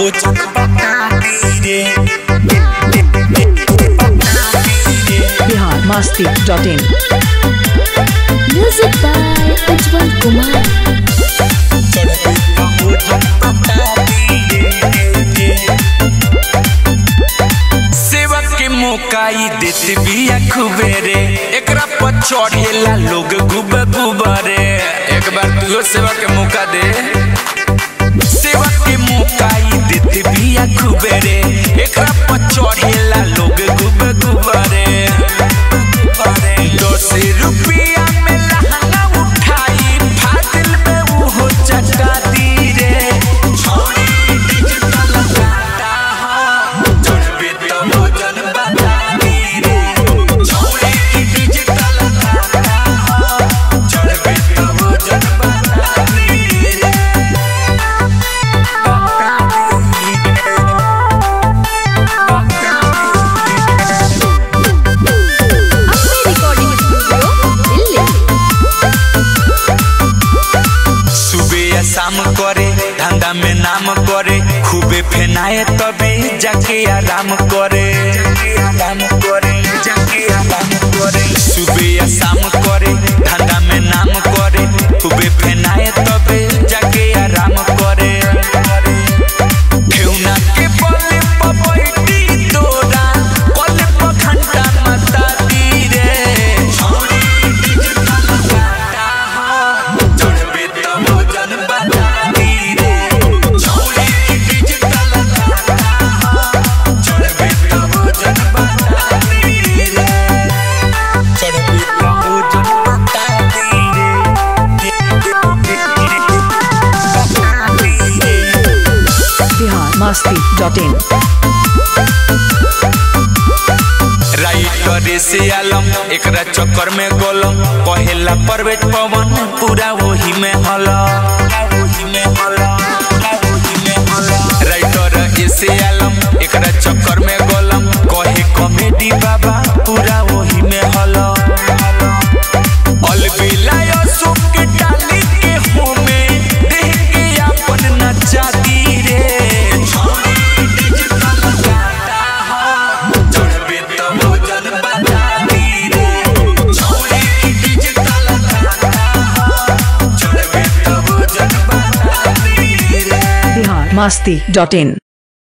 भोजन बता दी रे Bihar Masti dot in Music by Ujjwal Kumar. चढ़बे तो भोजन बता दी रे सेवक के मौकाई देते बिया खूबे रे एकरा पर चढ़ेला लोग गुब गुबरे एक बार तू सेवा के मौका दे सेवा के मौकाई देते बिया खूबे रे एकरा पर चढ़ेला लोग गुब गुबरे दस रुपया में लहंगा उठाई फाजिल में वो चटा दी रे छोड़ी डिजिटल गाता हो चढ़बे तो भोजन बता दी रे छोड़ी डिजिटल गाता हो चढ़बे तो भोजन बता दी रे Ambe Recording Studio, Delhi. सुबह या शाम करे धंधा में नाम करे खूबे फेनाए तभी जाके आराम करे आराम करे जाके आराम करे सुबह या शाम करे धंधा में नाम करे खूबे फेनाए तभी जाके आराम करे ठेउना के बले पपैती तोरा कल पर घंटा मता दी रे छोड़ी डिजिटल गाता हो चढ़बे तो भोजन बता दी रे छोड़ी डिजिटल गाता हो चढ़बे तो भोजन बता दी रे चढ़बे तो भोजन बता दी रे बता दी रे Bihar Masti dot in writer से आलम एकरा चक्कर में गोलम कहेला परवेज पवन पूरा वही में हला वही में हला वही में हला राइटर से आलम एकरा चक्कर में गोलम कहे कॉमेडी बाबा पूरा वही में हला अलबिलायो सुख के डाली के होमे देह के अपन नचा दी रे छोड़ी डिजिटल गाता हो चढ़बे तो भोजन बता दी रे छोड़ी डिजिटल गाता हो चढ़बे तो भोजन बता दी रे बिहार मस्ती डॉट इन